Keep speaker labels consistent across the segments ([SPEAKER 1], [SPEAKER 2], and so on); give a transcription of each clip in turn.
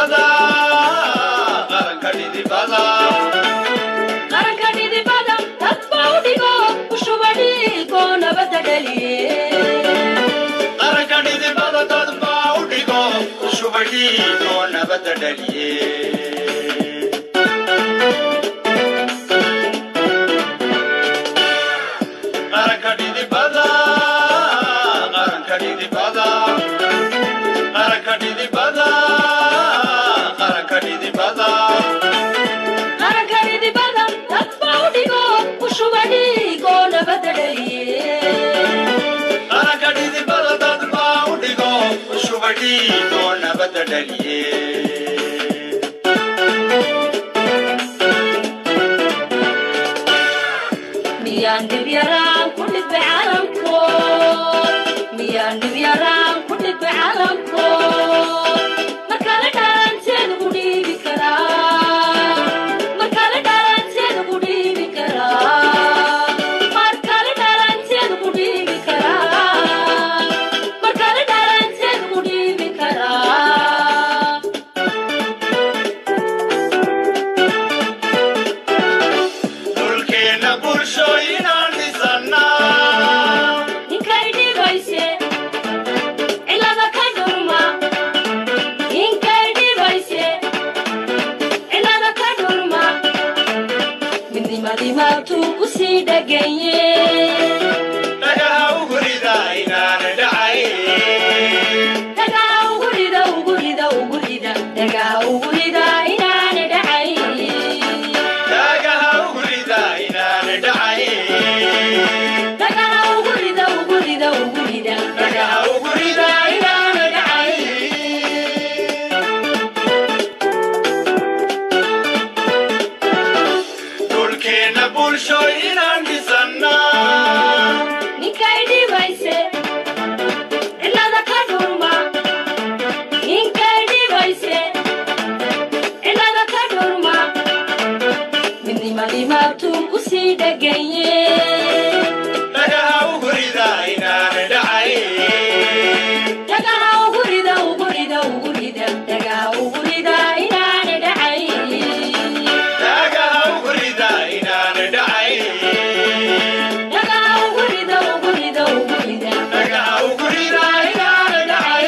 [SPEAKER 1] dhidibada qaranka dhidibada
[SPEAKER 2] qaranka dhidibada dadba u dhigo ushuba dhiigo nabadda dhaliye
[SPEAKER 1] qaranka dhidibada dadba u dhigo ushubadhiigo nabadda dhaliye qaranka dhidibada qaranka dhidibada qaranka dhidibada qaranka dhidibada
[SPEAKER 2] qaranka dhidibada dadba u dhigo ushuba dhiigo nabadda dhaliye
[SPEAKER 1] qaranka dhidibada dadba u dhigo ushubadhiigo nabadda dhaliye
[SPEAKER 2] miyaan dhib yaraan ku dhibay calamkood miyaan dhib yaraan ku dhibay calamkood markale dhalanteed ugu dhiibi karaa markale dhalanteed ugu dhiibi karaa markale dhalanteed ugu dhiibi karaa markale dhalanteed ugu dhiibi karaa
[SPEAKER 1] dhulkeenna bulshooyinaan dhisannaa
[SPEAKER 2] ninkay dhibayse cilada ka dhurma ninkay dhibayse cilada ka dhurma midnimadii maabtuu ku sii dheganye
[SPEAKER 1] dhagaha ugurida inaan dhacay
[SPEAKER 2] dhagaha ugurida ugurida ugurida dhagaha ugurida inaana dhacay
[SPEAKER 1] dhagaha ugurida inaan dhacay
[SPEAKER 2] dhagaha ugurida ugurida ugurida
[SPEAKER 1] dhagaha ugurida inaan dhacay dhulkeenna bulshooyinaan dhisannaa
[SPEAKER 2] ninkay dhibayse cilada ka dhurma ninkay dhibayse cilada ka dhurma midnimadii maabtuu ku sii dheganye
[SPEAKER 1] dhagaha ugurida inaan dhacay
[SPEAKER 2] dhagaha ugurida ugurida ugurida dhagaha ugurida inaana dhacay
[SPEAKER 1] dhagaha ugurida inaan dhacay
[SPEAKER 2] dhagaha ugurida ugurida ugurida
[SPEAKER 1] dhagaha ugurida inaan dhacay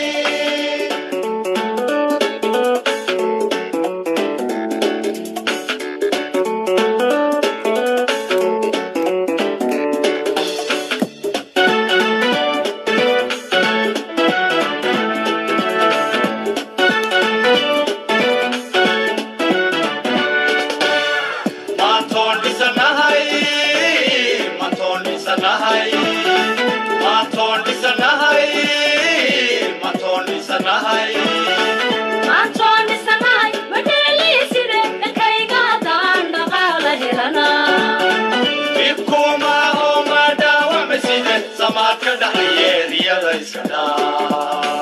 [SPEAKER 1] maantoon dhisanahay maantoon dhisanahay maantoon dhisanahay maantoon dhisanahay
[SPEAKER 2] maantoon dhisanahay madheeliiside dhankayga haddaan dhaqaala helanaa
[SPEAKER 1] dhibkuma oo ma dhaawamiside samaadka dhaxayeeriyada iska dhaa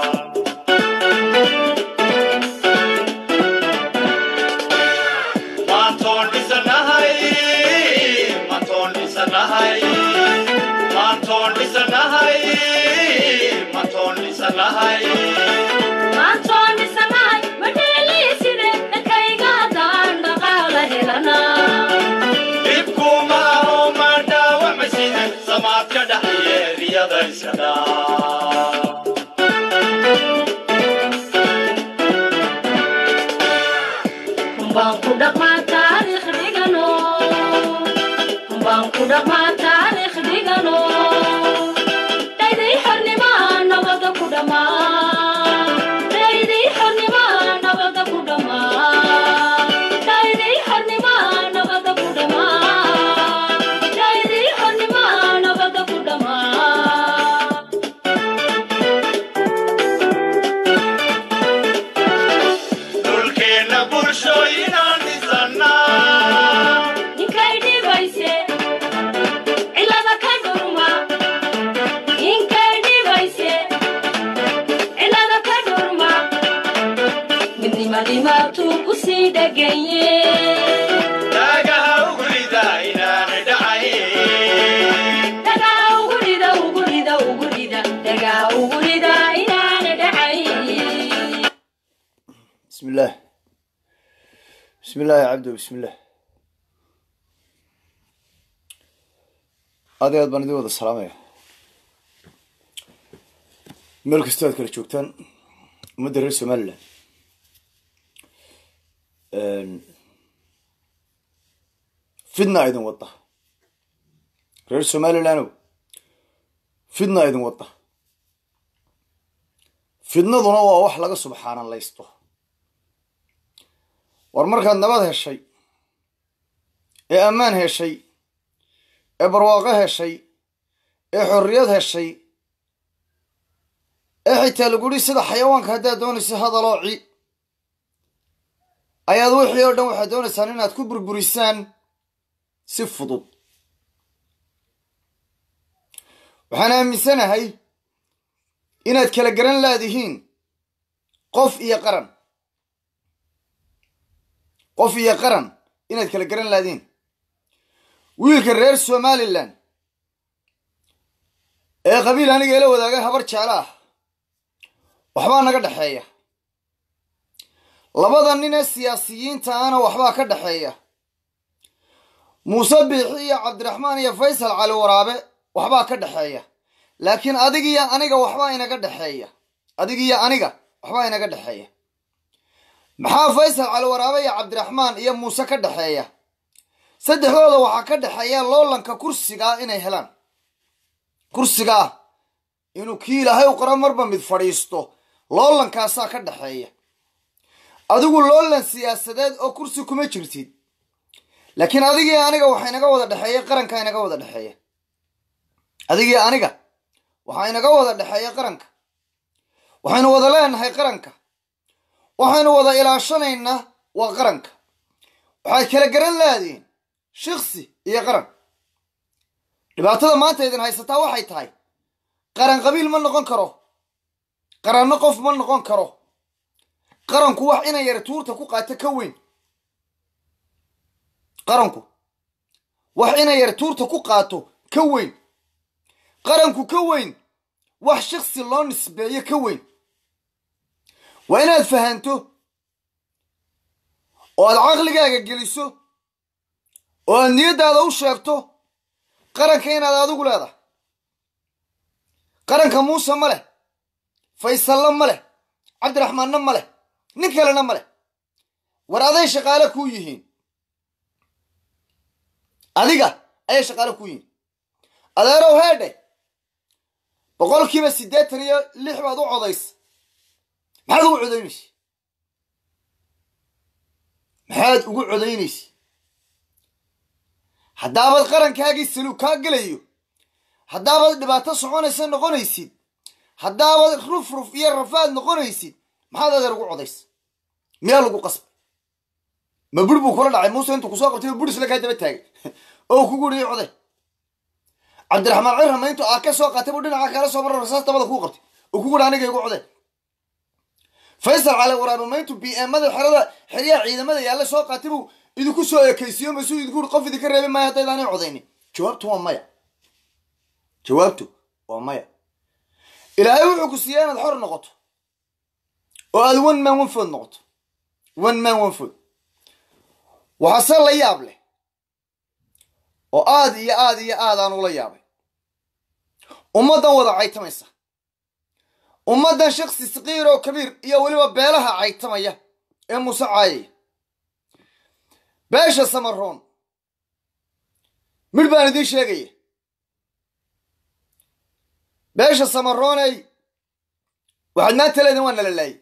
[SPEAKER 1] maantoon dhisanahay maantoon dhisanahay maantoon dhisanahay maantoon dhisanahay
[SPEAKER 2] maantoon dhisanahay madheeliiside dhankayga haddaan dhaqaala helanaa
[SPEAKER 1] dhibkuma oo ma dhaawamiside samaadka dhaxayeeriyada iska dhaa
[SPEAKER 2] kumbaan ku dhaqmaa taariikh dhigano kumbaan ku dhaqmaa taariikh dhigano dhayday xornimaa nabada ku dhammaa dhayday xornimaa nabada ku dhammaa dhayday xornimaa nabada ku dhammaa dhayday xornimaa nabada ku dhammaa
[SPEAKER 1] dhulkeenna bulshooyinaan dhisannaa
[SPEAKER 2] ninkay dhibayse cilada ka dhurma ninkay dhibayse cilada ka dhurma midnimadii maabtuu ku sii dheganye
[SPEAKER 1] dhagaha ugurida inaan dhacay
[SPEAKER 2] dhagaha ugurida ugurida ugurida dhagaha ugurida inaana dhacay
[SPEAKER 3] بسم الله بسم الله يا عبدو بسم الله aad iyo aad baan idin wada salaamaya meel kastoo aad kala joogtaan ummadda reer somalilan fidna idin wadda reer somalilandow fidna idin wadda fidnaduna waa wax laga subxaanalaysto war markaad nabad heshay ee ammaan heshay ee barwaaqo heshay ee xorriyad heshay ee xitaa lagudhi sida xayawaanka haddaad doonaysa hadaloo ci ayaad wixii oo dhan waxaad doonaysaan inaad ku burburisaan si fudud waxaan aaminsanahay inaad kala garan laadihiin qof iyo qaran qof iyo qaran inaad kala garan laadihiin wiilka reer somalilan ee qabiil aniga ila wadaagay habar jeclo ah waxbaa naga dhexeeya labada nin ee siyaasiyiinta ana waxbaa ka dhexeeya muuse biixi iyo cabdiraxmaan iyo faysal cali waraabe waxbaa ka dhexeeya laakiin adigiyo aniga waxbaa inaga dhexeeya adigiyo aniga waxbaa inaga dhexeeya maxaa faysal cali waraabe iyo cabdiraxmaan iyo muuse ka dhexeeya saddexdooda waxaa ka dhexeeya loolanka kursigaa inay helaan kursigaa inuu kii ilaahay u qoro marba mid fadhiisto loolankaasaa ka dhexeeya adigu loolan siyaasadeed oo kursi kuma jirtid laakiin adigii aniga waxaa inaga wada dhexeeya qarankaa inaga wada dhexeeya adigii aniga waxaa inaga wada dhexeeya qaranka waxaynu wada leenahay qaranka waxaynu wada ilaashanaynaa waa qaranka waxaad kala garan laadiin shiksi iyo qaran dhibaatada maanta idin haysataa waxay tahay qaran qabiil ma noqon karo qaranno qof ma noqon karo qaranku wax ina yar tuurta ku qaato ka weyn qaranku wax ina yar tuurta ku qaato ka weyn qaranku ka weyn wax shiksi loo nisbeeyo ka weyn waa inaad fahanto oo aad caqligaaga geliso oo aad niyaddaada u sheegto qaranka inaad adigu leedahay qaranka muuse ma leh faysalle ma leh cabdiraxmaanna ma leh nin kalena ma leh war aday shaqaale kuu yihiin adiga ayay shaqaale kuu yihiin adeerow heedhe boqolkiiba siddeetan iyo lix baad u codaysa maxaad ugu codaynaysa maxaad ugu codaynaysa haddaabaad qarankaagii saluug kaa gelayo haddaabaad dhibaato soconaysa noqonaysid haddaabaad ruf ruf iyo rafaad noqonaysid maxaad adeer ugu codaysa miyaa lagu qasbay ma bur buu kula dhacay muuse intuu kusoo qabtay bur isla kaa daba taagay oo kugu uriyo coday cabdiraxmaan cirrama intuu aa ka soo qaatay buu dhinaca kala soo mara rasaas dabada kuu qabtay oo kugu uri aniga igu coday faysal cali waraabe ma intuu b mada xerada xeryaha ciidamada yaalla soo qaatay buu idinku soo ekaysiyo masuu idinku uri qof idinka reebi maayo haddaydaanay codaynin jawaabtu waa maya jawaabtu waa maya ilaahay wuxuu ku siiyaa inaad xor noqoto oo aad one man one food noqoto one man one food waxaase la yaab leh oo aad iyo aad iyo aad aan ula yaabay ummaddan wada caytamaysa ummaddan shaksi saqiir oo kabiir iyo weliba beelaha caytamaya ee muuse caayaya beesha samaroon midh baan idiin sheegaya beesha samarooney waxaad maanta leedin waa nala laayay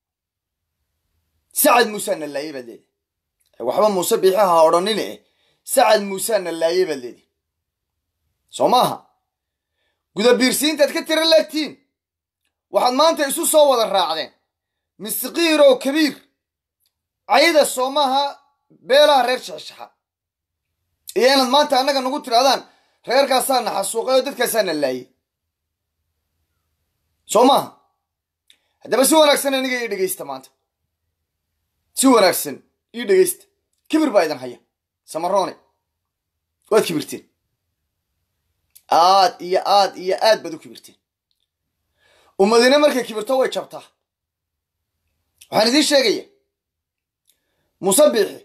[SPEAKER 3] sacad muusaa na laayay baad leedi waxba muuse biixi ha odhanine eh sacad muusaa na laayay baad leedi soo maaha gudabiirsiintaad ka tira leegtiin waxaad maanta isu soo wada raacdeen miskiir oo kabiir cayda soo maaha beelaha reer shaxshaxa iyo inaad maanta annaga nagu tidhahdaan reerkaasaa na xasuuqay oo dadkaasaa na laayay soo maaha haddaba si wanaagsan aniga ii dhegaysta maanta si wanaagsan ii dhegaysta kibir baa idin haya samaroone waad kibirteen aad iyo aad iyo aad baad u kibirteen ummadina markay kibirto way jabtaa waxaan idiin sheegaya muuse biixi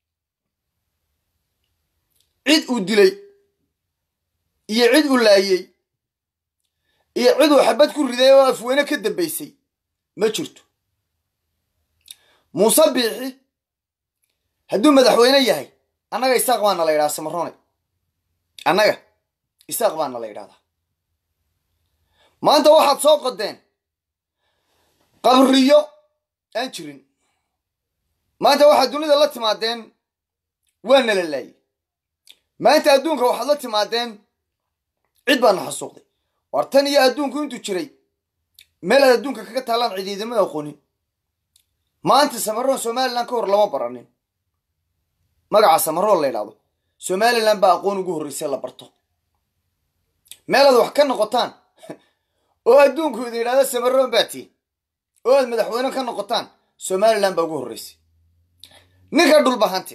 [SPEAKER 3] cid uu dilay iyo cid uu laayey iyo cid uu xabad ku riday oo afweyne ka dambaysay ma jirto muuse biixi hadduu madaxweyne yahay annaga isaaq baana la yidhaha samarone annaga isaaq baana la yidhahdaa maanta waxaad soo qodeen qabriyo aan jirin maanta waxaad dunida la timaadeen waa nala laayey maanta adduunka waxaad la timaadeen cid baana xasuuqday war tan iyo adduunku intuu jiray meel aad adduunka kaga taallaan cidiidamada aqoonin maanta samaroon somalilan ka hor lama baranin magaca samaroon la yidhahdo somalilan baa aqoon ugu horreysay la barto meelaad wax ka noqotaan oo adduunku idin yidhahdo samaroon baa tiin oo aad madaxweyne ka noqotaan somalilan baa ugu horreysay ninka dhulbahante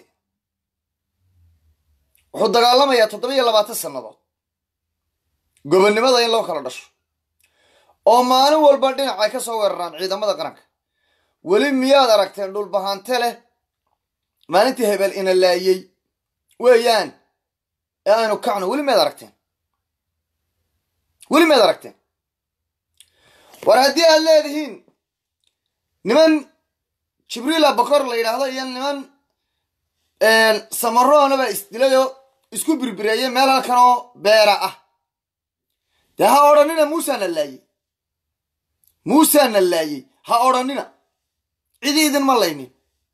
[SPEAKER 3] wuxuu dagaalamayaa toddoba iyo labaatan sannadood gobonnimada in loo kala dhasho oo maalin walba dhinac ay ka soo weeraraan ciidamada qaranka weli miyaad aragteen dhulbahante leh maalintii hebel ina laayey weeyaan ee aynu kacno weli miyaad aragteen weli miyaad aragteen war haddii aad leedihiin niman jibriila bakor la yidhaahdo iyo niman samaroona baa isdilayoo isku birbireeyay meel halkan oo beera ah dee ha odhanina muusaana laayey muusaana laayey ha odhanina cidi idinma laynin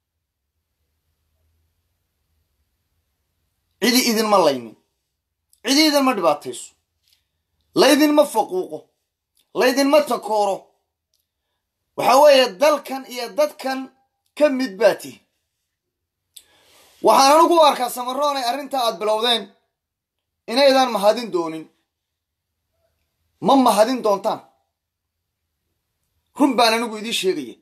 [SPEAKER 3] cidi idinma laynin cidi idinma dhibaatayso laydinma faquuqo laydinma takooro waxa weeye dalkan iyo dadkan ka mid baa tihi waxaan anigu u arkaa samaroonay arrintaa aad bilowdeen inaydaan mahadin doonin ma mahadin doontaan run baan anigu idiin sheegaya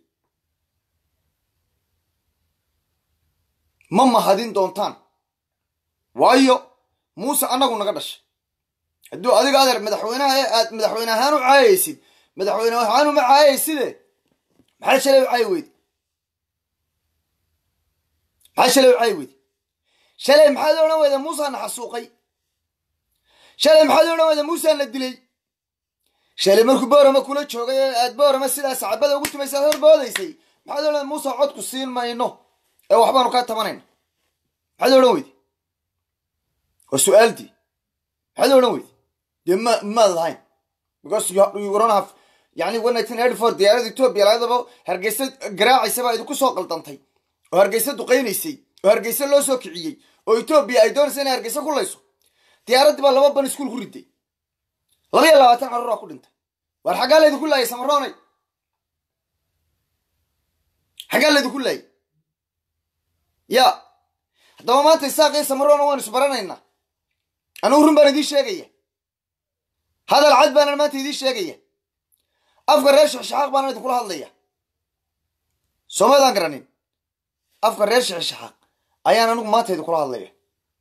[SPEAKER 3] ma mahadin doontaan waayo muuse annagu naga dhashay hadduu adiga adeer madaxweynaha ee aad madaxweyne ahaan u caayaysid madaxweyne ahaan uma caayayside maxaa shalay u caayi weydi maxaa shalay u caayi weydi shalay maxaad odhan weyda muusaana xasuuqay shalay maxaad odhan weyda muusaana dilay shalay markuu boorama kula joogay ee aad boorama sidaa sacabada ugu tumaysaad horboodaysay maxaad odhan muuse codku siin mayno ee waxbaanu kaa tabanayna maxaad odhan weydi waa su-aaltii maxaad odhan weydi dee ma maad lahayn because you don't have yani one nineteen eighty four diyaarada etoobiya laadaba hargeysa garaacaysa baa idinku soo qaldantay oo hargeysa duqaynaysay oo hargeysa loo soo kiciyey oo etoobiya ay doonaysa inay hargeysa ku layso diyaaraddii baa laba ban iskuul ku riday laba iyo labaatan carruur aa ku dhintay waar xaggaa laydinku laayay samaroonay xaggaa laydinku laayay ya haddaba maanta isaaqii samaroona waanu isbaranaynaa anugu run baan idiin sheegaya hadal cad baanan maanta idiin sheegaya afka reer shixshaxaaq baanan idinkula hadlaya soomaydaan garanin afka reer shixshaxaaq ayaan anigu maanta idinkula hadlaya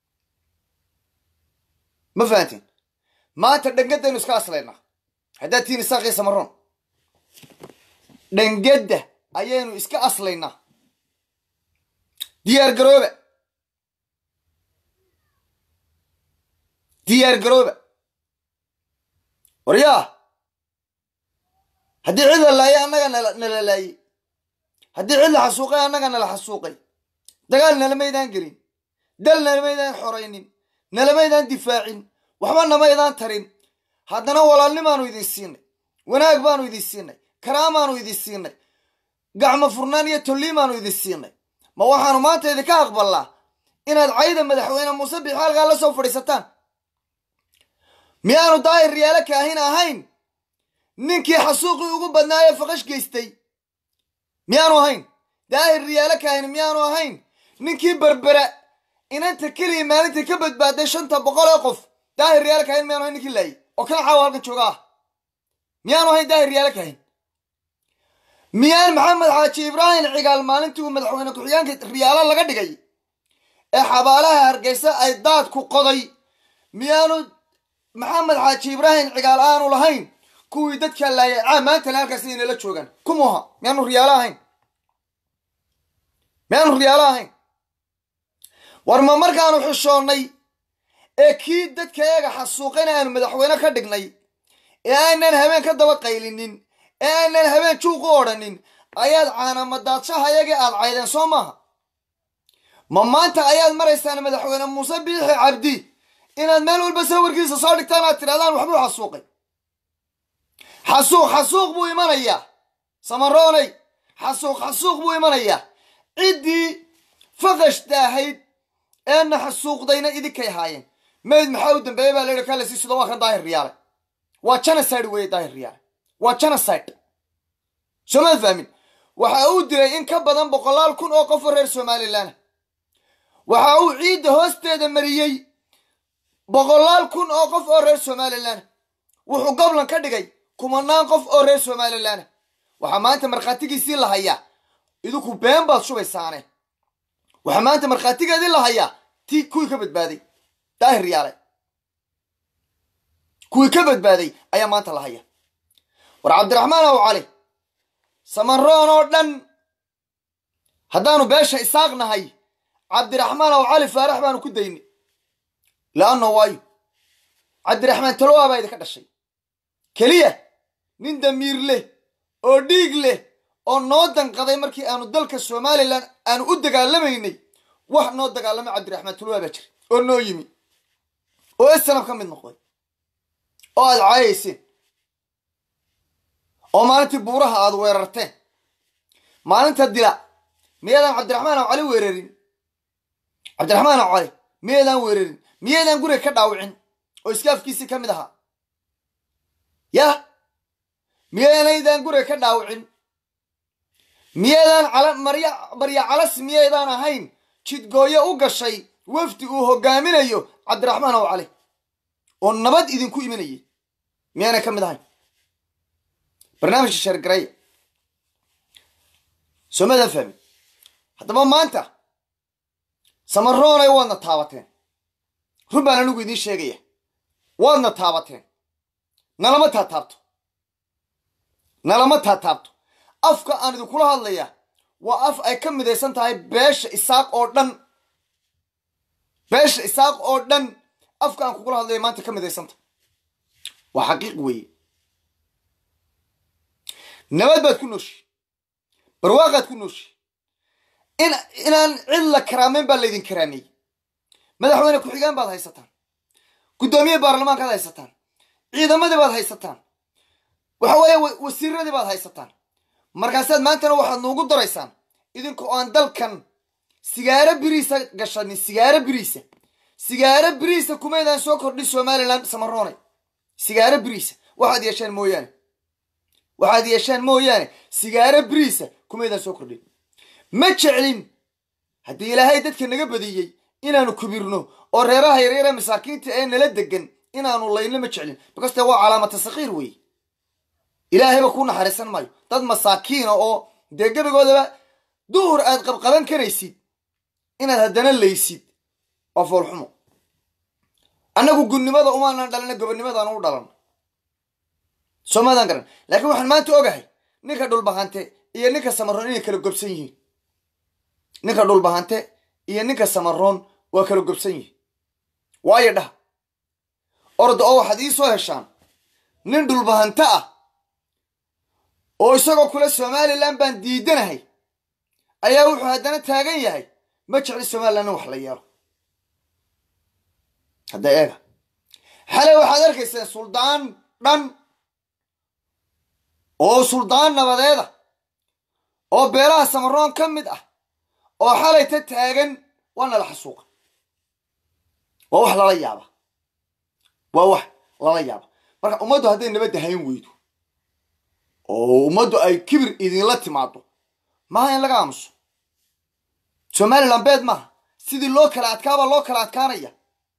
[SPEAKER 3] ma fahanteen maanta dhangadaynu iska aslaynaa haddaad tihiin isaaqii samaroon dhangadda ayaynu iska aslaynaa diyaar garooba diyaar garooba waryaa haddii cid la laayay annaga nala laayey haddii cid la xasuuqay annaga nala xasuuqay dagaal nalamaydaan gelin dal nalamaydaan xoraynin nalamaydaan difaacin waxba namaydaan tarin haddana walaalnimaanu idin siinay wanaag baanu idin siinay karaamaanu idin siinay gacmo furnaan iyo tolliimaanu idin siinay ma waxaanu maanta idinka aqbalnaa inaad cayda madaxweyne muuse bixi halkaa la soo fadhiisataan miyaanu daahir riyaalo kaahin ahayn ninkii xasuuqii ugu badnaa ee faqash geystay miyaanu ahayn daahir riyaalo kaahin miyaanu ahayn ninkii berbera inanta keliya maalintii ka badbaaday shanta boqol ee qof daahir riyaalo kaahin miyaanu ahayn ninkii laayay oo kana caawa halkan jooga ah miyaanu ahayn daahir riyaalo kaahin miyaan maxamed xaaji ibraahim cigaal maalintii uu madaxweyne ku-xigeenka riyaalo laga dhigay ee xabaalaha hargeysa ay daadku qoday miyaanu maxamed xaaji ibraahim cigaal aanu lahayn kuwii dadka laayay caa maantana halkaas inala joogaan kumuha miyaanu riyaalo ahayn miyaanu riyaalo ahayn war ma markaanu xishoonnay ee kii dadka eega xasuuqayna aanu madaxweyne ka dhignay ee aanan habeen ka daba qaylinin ee aanan habeen juuq u odhanin ayaad caanamadaadshahayaga aad caydeen soo maaha ma maanta ayaad maraysaan madaxweyne muuse biixi cabdi inaad meel walba sawirkiisa soo dhigtaan aad tidhahdaan waxbuu xasuuqay xasuuq xasuuq buu imanayaa samaroonay xasuuq xasuuq buu imanayaa ciddii faqashta ahayd eena xasuuqdayna idinkay haayeen mayd maxaa u dambeeyey baa layihi kalesi sido waa kan daahir riyaale waa genocide weeye daahir riyaale waa genocide soomaad fahmin waxa uu dilay in ka badan boqolaal kun oo qof oo reer somalilan waxa uu ciidda hoosteeda mariyey boqolaal kun oo qof oo reer somalilan wuxuu goblan ka dhigay kumanaan qof oo reer somalilan waxaa maanta markhaatigiisii la hayaa idinku been baad shubaysaane waxaa maanta markhaatigeedii la hayaa tii kuwii ka badbaaday daahir yaale kuwii ka badbaaday ayaa maanta la haya war cabdiraxmaan aw cali samaroon oo dhan haddaanu beesha isaaq nahay cabdiraxmaan aw cali faarax baanu ku dayni laanno waayo cabdiraxmaan talowa baa idinka dhashay keliya nin damiir leh oo dhiig leh oo noo danqaday markii aanu dalka somalilan aanu u dagaalamaynay wax noo dagaalamay cabdiraxmaan talowa baa jira oo noo yimi oo isanab ka mid noqday oo aad caayayseen oo maalintii buuraha aad weerarteen maalinta dila miyaedaan cabdiraxmaan aw cali weerarin cabdiraxmaan aw cali miyaedaan weerarin miyaedaan guriga ka dhaawicin oo iskaafkiisii ka mid ahaa yah miyaanaydaan guriga ka dhaawicin miyaedaan cala marya marya calas miyaydaan ahayn jidgooyo u gashay wafdi uu hogaaminayo cabdiraxmaan aw cali oo nabad idinku imanayay miyaanay ka mid ahayn barnaamijka sheergaraya soomaadaan fahmin haddaba maanta samaroonay waadna taabateen run baan anigu idiin sheegaya waadna taabateen nalama taataabto nalama taataabto afka aan idinkula hadlaya waa af ay ka midaysan tahay beesha isaaq oo dhan beesha isaaq oo dhan afka aan kugula hadlaya maanta ka midaysanta waa xaqiiq weeye nabad baad ku nooshi barwaaqaad ku nooshi in inaan cid la karaameyn baa laydin karaameeyey madaxweyne ku-xigeen baad haysataan guddoomiye baarlamaankaad haysataan ciidamadii baad haysataan waxa weeye wasiiradii baad haysataan markaasaad maantana waxaad noogu daraysaan idinkoo aan dalkan sigaaro biriisa gashanin sigaaro biriisa sigaaro biriisa kumaydaan soo kordhin somalilan samaroonay sigaaro biriisa waxaad yeeshaan mooyaane waxaad yeeshaan mooyaane sigaaro biriisa kumaydaan soo kordhin ma jeclin haddii ilaahay dadka naga badiyey inaanu kubirno oo reeraha yaryare masaakiinta ee nala degan inaanu layno ma jeclin bakaste waa calaamata sakiir weeye ilaahayba kuu naxariisan maayo dad masaakiina oo dee gebigoodaba duhur aad qabqaban karaysid inaad haddana laysid waa foolxumo annagu gunnimada umaanan dhalina gobonnimadaan u dhalan soomaadaan garan laakiin waxaan maanta ogahay ninka dhulbahante iyo ninka samaroon inay kala gobsan yihiin ninka dhulbahante iyo ninka samaroon waa kala gobsan yihiin waayo dhaha orda oo waxaad ii soo heshaan nin dhulbahante ah oo isagoo kule somalilan baan diidanahay ayaa wuxuu haddana taagan yahay ma jecli somalilan in wax la yeelo hadda eega xalay waxaad arkayseen suldaan dhan oo suldaan nabadeeda oo beelaha samaroon ka mid ah oo xalayta taagan waa nala xasuuqa waa wax lala yaaba waa wax lala yaaba marka ummaddu hadday nabadda hayn weydo oo ummaddu ay kibir idinla timaado maaha in laga aamuso somalilan beed maaha sidii loo kala adkaabaa loo kala adkaanaya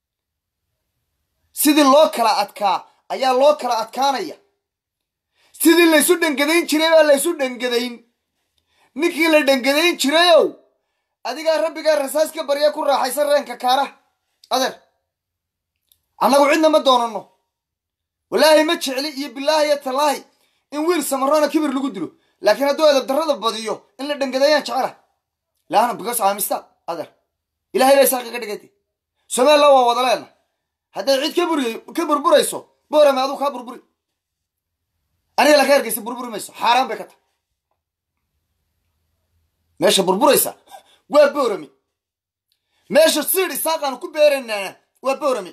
[SPEAKER 3] sidii loo kala adkaa ayaa loo kala adkaanaya sidii laysu dhangadayn jiray baa laysu dhangadayn ninkii la dhangadayn jirayow adigaa rabbigaa rasaas ka barya ku raaxaysan reenka kaara adeer annagu cidna ma doonanno walaahi ma jecli iyo bilaahi iyo tallaahi in wiil samaroona kibir lagu dilo laakiin hadduu edab darrada badiyo in la dhangadayaan jecela laana because I'm stuck adeer ilahay baa isaaq iga dhigaytay somaliland waa wada leena hadday cid ka buri ka burburayso boorame aduu kaa burburi aniga laka hergeysa burburi mayso xaaraan bay ka tahay meesha burburaysa waa boorame meesha siid isaaqaanu ku beeranaana waa boorame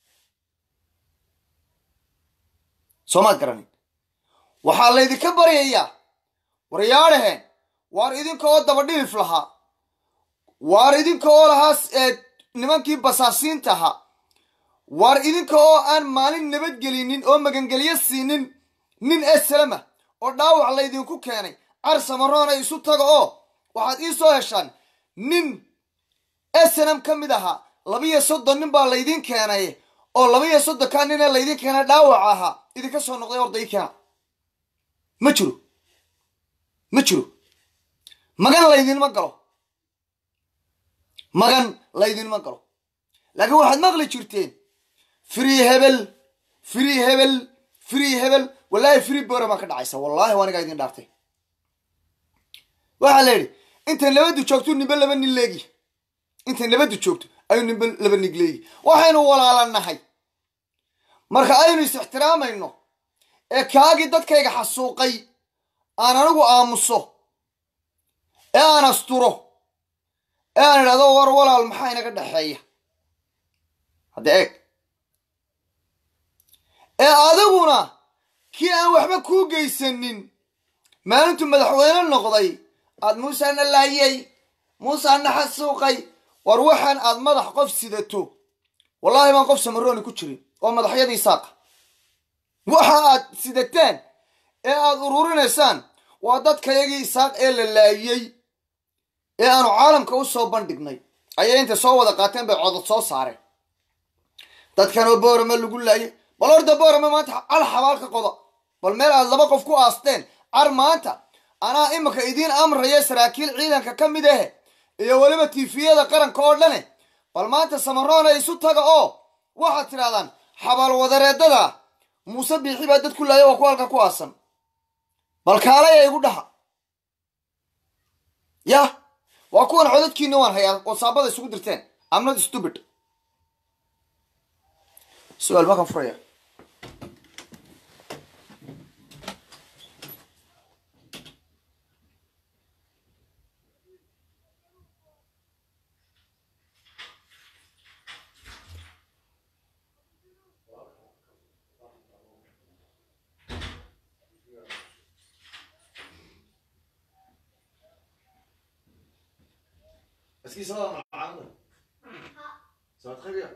[SPEAKER 3] soomaad garanin waxaa laydinka baryayaa waryaadhaheen waar idinka oo daba dhilif lahaa waar idinka oo lahaa ee nimankii basaasiinta ahaa waar idinka oo aan maalin nabadgelinin oo magangelyo siinin nin eslama oo dhaawac laydinku keenay car samaroona isu taga oo waxaad ii soo heshaan nin snm ka mid ahaa labiyo soddon nin baa laydin keenay oo labiyo soddonkaa nina laydin keenay dhaawac ahaa idinka soo noqday orday keena ma jiro ma jiro magan laydinma galo magan laydinma galo laakiin waxaad maqli jirteen free hebel free hebel free hebel wallaahi free bora baa ka dhacaysa wallaahi waa anigaa idin dhaartay waxaa la yidhi intay nabaddu joogto nimbe laba nin leegi intay nabaddu joogto ayuu nimbe laba nig leegi waxaynu walaalanahay marka aynu is ixtiraamayno ee kaagii dadkayga xasuuqay aan anigu aamuso ee aan asturo ee aan idhahdo war walaal maxaa inaga dhexeeya hadda eeg ee adiguna kii aan waxba kuu geysanin maalintuu madaxweyne noqday aad muusana laayay muusana xasuuqay war waxaan aad madax qof sidato wallaahi baan qof samarooni ku jirin oo madaxyadii saaqa waxa aad sidateen ee aad ururinaysaan waa dadkayagii isaaq ee la laayey ee aanu caalamka u soo bandhignay ayay intay soo wada qaateen bay codod soo saareen dadkan oo boorame lagu laayay bal horta boorame maanta cal xabaal ka qoda bal meel aad laba qof ku aasteen car maanta anaa imika idiin amraya saraakiil ciidanka ka mid ahe iyo weliba tiifiyada qaranka oo dhane bal maanta samaroona isu taga oo waxaad tidhahdaan xabaal wadareedada muuse biixi baa dad ku laaya waa ku halka ku aasan bal kaalaya igu dhaha yah waa kuwan codadkiina waan hayaa oo saabada isugu dirteen amnad stupid su-aal makan furaya Est-ce qu'il sera معانا؟ Ça va très bien.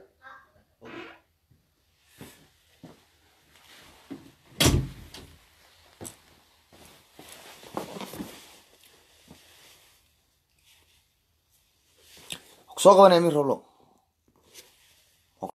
[SPEAKER 3] soo qabanaya min roblo